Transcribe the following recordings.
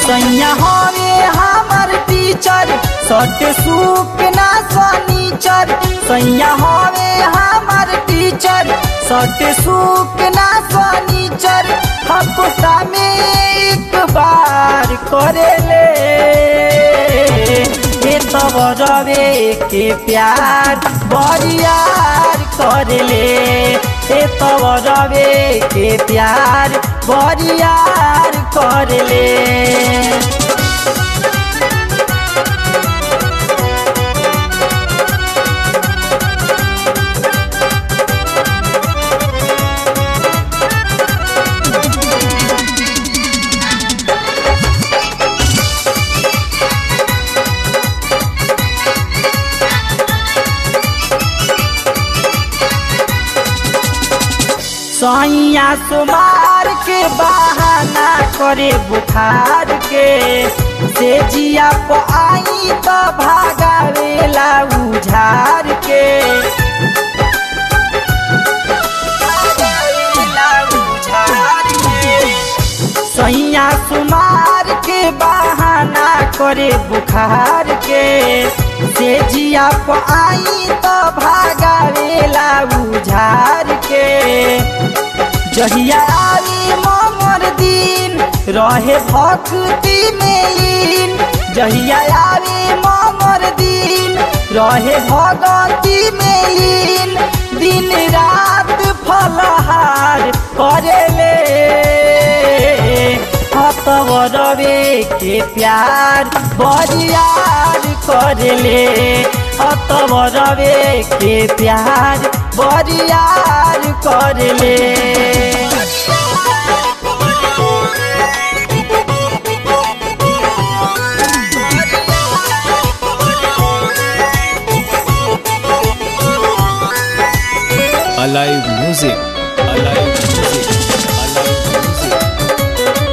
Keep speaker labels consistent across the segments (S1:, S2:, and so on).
S1: सैया हवे हमर टीचर सट सूप ना सनीचर सैया हवे हमर टीचर सट सूप ना सनीचर हफ्ता में एक बार करेले हे तब रवे के प्यार बरियार करेले हे तब रवे के प्यार बरियार करेले सैया सुमार के बहाना करे बुखार के से जिया प आई तो भागावेला उझार के भागावेला उझार के सैया सुमार के बहाना करे बुखार के से जिया प आई तो भागावेला उझार के जहिया आवी मोमर दिन रहे भक्ति में लीन जहिया आवी मोमर दिन रहे भगति में लीन दिन रात फलहार करेले हतवरवे के प्यार बरियार करेले हतवरवे के प्यार बरियार करेले
S2: Alive Music. Alive Music. Alive Music.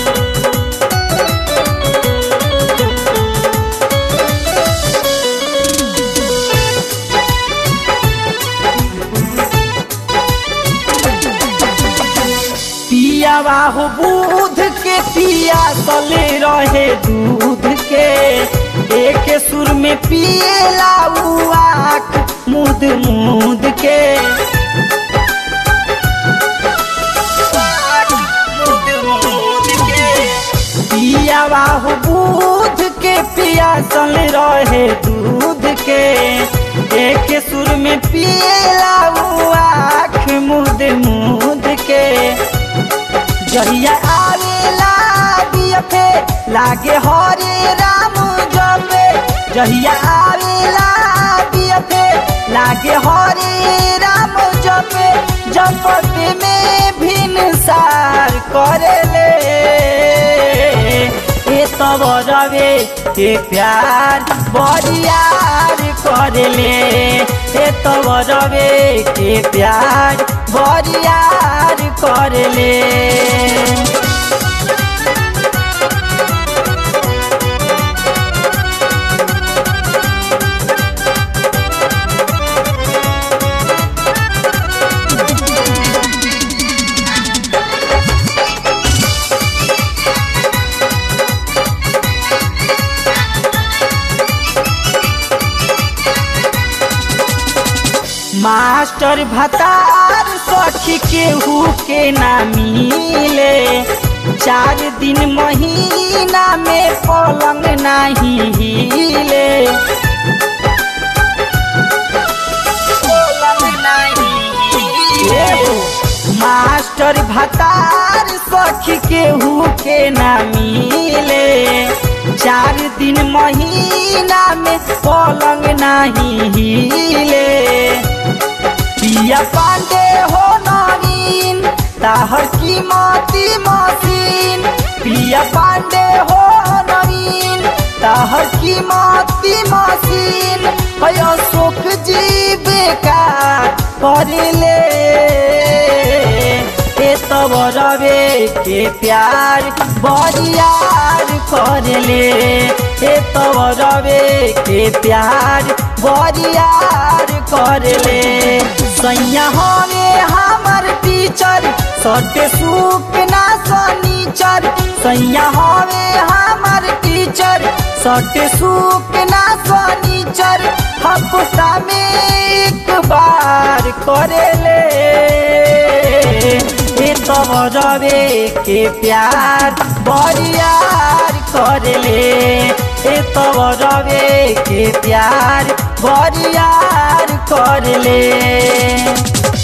S1: पियावा हो दूध के पिया तले रहे दूध के एक सुर में पिएला उ आँख मुद मुद के पियावा हो दूध के पिया सल रहे दूध के एक सुर में पिएला उ आँख मुद मुद के जहिया आवेला दियफे लागे हरे राम जपे जहिया आवेला दियफे लागे हरे राम जपे जपते में भिन सार करेले ए तब रवे के प्यार बरियार करेले ए तब रवे के प्यार बरियार करेले मास्टर भतार सखी केहू के ना मिले चार दिन महीना में पलंग नहीं हिले पलंग नहीं हिले। मास्टर भतार सखी केहू के ना मिले चार दिन महीना में पलंग नहीं हिले पिया पांडे हो नवीन ताहर कीमती मशीन पिया पांडे हो नवीन ताहर कीमती मशीन भयो सुख जी बेकार करले ए तब रवे के प्यार बरियार करले ए तब रवे के प्यार बरियार करले सैया हवे हमर टीचर सटे सुख ना सनीचर सैया हवे हम सट सुख ना फर्नीचर हफ्ता में एक बार करेले ए तब रवे के प्यार बरियार करेले ए तब रवे के प्यार बरियार करेले